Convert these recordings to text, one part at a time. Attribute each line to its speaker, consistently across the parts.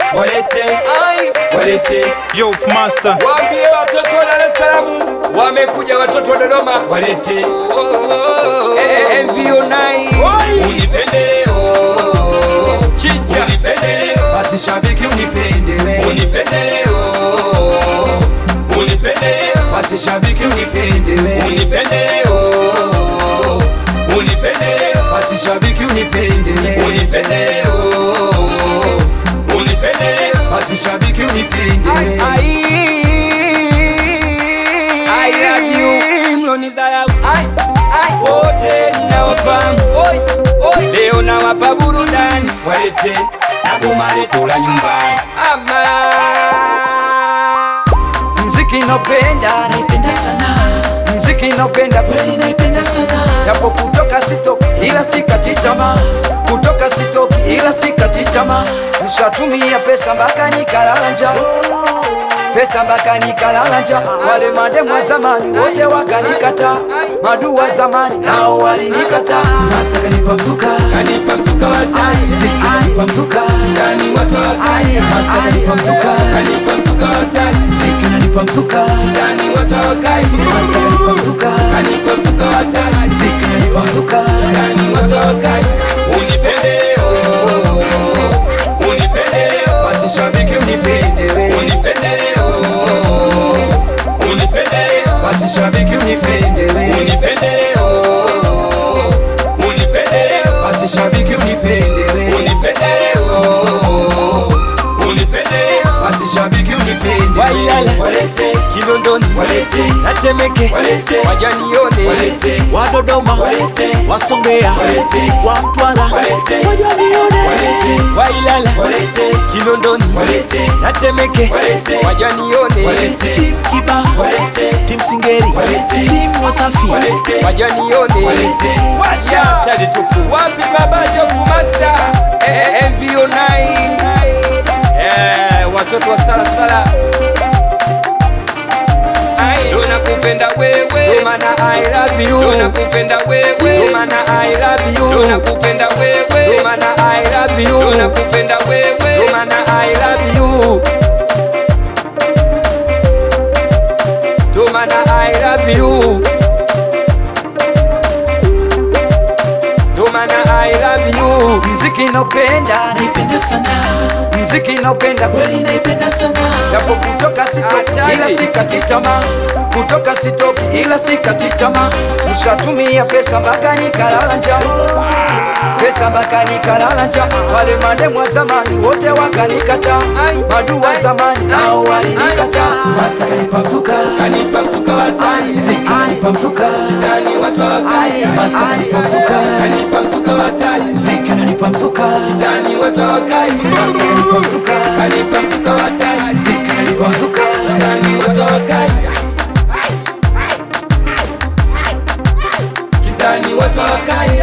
Speaker 1: walete ai walete
Speaker 2: Yo, Master.
Speaker 1: waambie watoto wa Dar es Salaam wamekuja watoto wa Dodoma walete Eh, MVO nai unipendeleo chinja unipendeleo
Speaker 3: basi shabiki unipendele
Speaker 1: unipendeleo unipendeleo
Speaker 3: basi shabiki unipendele
Speaker 1: unipendeleo unipendeleo
Speaker 3: basi shabiki unipendele
Speaker 1: unipendeleo unipendeleo
Speaker 3: basi shabiki unipendele
Speaker 1: I love you mlonidharau Ai, ai, wote ninawafahamu Oi, oi. leo nawapa burudani walete na goma letu la nyumbani ama
Speaker 3: mziki naupenda naipenda sana mziki naupenda kweli naipenda sana japo kutoka sitoki ila sikati tamaa kutoka sitoki ila sikati tamaa nishatumia pesa mpaka nikalala njaa pesa mpaka nikalala njaa wale mademu wa zamani wote wakanikata madu wa zamani nao walinikataa Master kanipa mzuka
Speaker 1: kanipa mzuka watani
Speaker 3: mziki kanipa mzuka
Speaker 1: ndani watu wakali
Speaker 3: Master kanipa mzuka
Speaker 1: kanipa mzuka watani
Speaker 3: mziki unanipa mzuka
Speaker 1: ndani watu wakali
Speaker 3: Master kanipa mzuka
Speaker 1: kanipa mzuka watani
Speaker 3: mziki unanipa mzuka
Speaker 1: ndani watu wakali unipendeleo unipendeleo
Speaker 3: basi shabiki unipendele
Speaker 1: unipendeleo unipendeleo
Speaker 3: basi shabiki unipendele
Speaker 1: unipendeleo unipendeleo
Speaker 3: basi shabiki unipendele
Speaker 1: unipendeleo unipendeleo
Speaker 3: basi shabiki unipendele
Speaker 1: wailala walete kinondoni walete natemeke walete wajanione walete
Speaker 4: wa Dodoma,
Speaker 1: walete
Speaker 4: wa Songea,
Speaker 1: walete
Speaker 4: wa Mtwara,
Speaker 1: walete
Speaker 4: wajanione
Speaker 1: walete wailala walete kinondoni walete natemeke walete wajanione walete
Speaker 4: Tim Kiba,
Speaker 1: walete
Speaker 4: Tim Singeri,
Speaker 1: Walete.
Speaker 4: Tim Wasafi,
Speaker 1: walete wajanione walete wacha tadi tupu wapi baba Jofu Master eh, MVO 9 eh, watoto wa sala sala Ndo nakupenda wewe Ndo maana I love you Ndo nakupenda wewe Ndo maana I love you Ndo nakupenda wewe Ndo maana I love you Ndo nakupenda wewe Ndo maana I love you Ndo maana I love you Ndo maana I love you
Speaker 3: mziki naupenda
Speaker 4: naipenda sana,
Speaker 3: mziki naupenda
Speaker 4: kweli naipenda sana,
Speaker 3: japo kutoka sitoki
Speaker 1: Hatari.
Speaker 3: ila sikati tamaa kutoka sitoki ila sikati tamaa nishatumia pesa mpaka nikalala njaa pesa mpaka nikalala njaa wale mademu wa zamani wote wakanikata madu wa zamani nao walinikataa Master kanipa mzuka
Speaker 1: Kanipa mfuka wa tani
Speaker 3: mziki kanipa mzuka
Speaker 1: Tani watu wakali
Speaker 3: Master kanipa mzuka
Speaker 1: Kanipa mfuka wa tani
Speaker 3: mziki unanipa mzuka
Speaker 1: Tani watu wakali
Speaker 3: Master kanipa mzuka
Speaker 1: Kanipa mfuka wa tani
Speaker 3: mziki unanipa mzuka
Speaker 1: Tani watu wakali Kitani watu wakali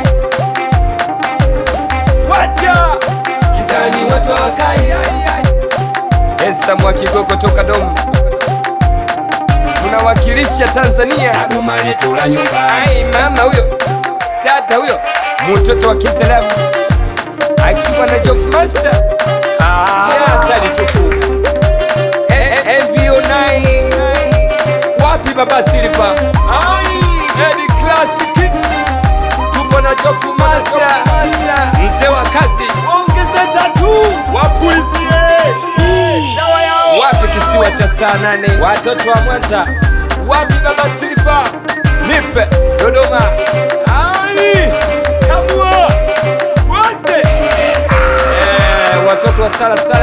Speaker 1: Wacha Kitani watu wakali Esa Mwakigoko toka Dom Tunawakilisha Tanzania Goma letu la nyumbani Mama huyo Tata huyo Mtoto wa Kiislamu Akiwa na Jof Master Ah, hatari tupu Eh, eh, MVO 9 Wapi baba Silva Ai, Eddie Classic Tupo na Jofu Master Mzee wa kazi Ongeze tatu Wapulizie Dawa yao Wapi kisiwa cha saa nane Watoto wa Mwanza Wapi baba Silva Nipe Dodoma Ai Kamua Wote Eh, Watoto wa sala sala